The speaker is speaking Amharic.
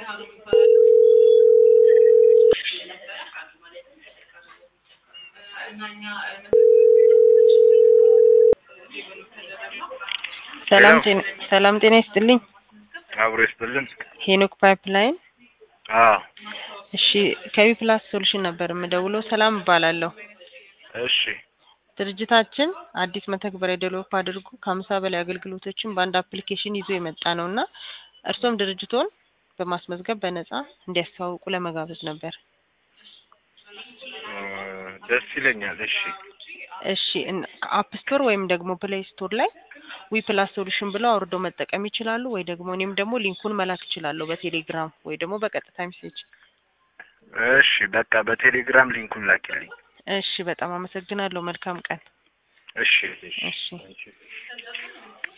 ሰላም ጤና ሰላም ጤና ይስጥልኝ። አብሮ ይስጥልን። ሄኖክ ፓይፕላይን። አዎ እሺ ከቢ ፕላስ ሶሉሽን ነበር የምደውለው። ሰላም እባላለሁ። እሺ ድርጅታችን አዲስ መተግበሪያ ዴቨሎፕ አድርጎ ከሀምሳ በላይ አገልግሎቶችን በአንድ አፕሊኬሽን ይዞ የመጣ ነው እና እርሶም ድርጅቶን በማስመዝገብ በነጻ እንዲያስተዋውቁ ለመጋበዝ ነበር። እ ደስ ይለኛል። እሺ እሺ ከአፕ ስቶር ወይም ደግሞ ፕሌይ ስቶር ላይ ዊ ፕላስ ሶሉሽን ብለው አውርደው መጠቀም ይችላሉ። ወይ ደግሞ እኔም ደግሞ ሊንኩን መላክ እችላለሁ በቴሌግራም ወይ ደግሞ በቀጥታ ሜሴጅ። እሺ በቃ በቴሌግራም ሊንኩን ላኪልኝ። እሺ በጣም አመሰግናለሁ። መልካም ቀን። እሺ እሺ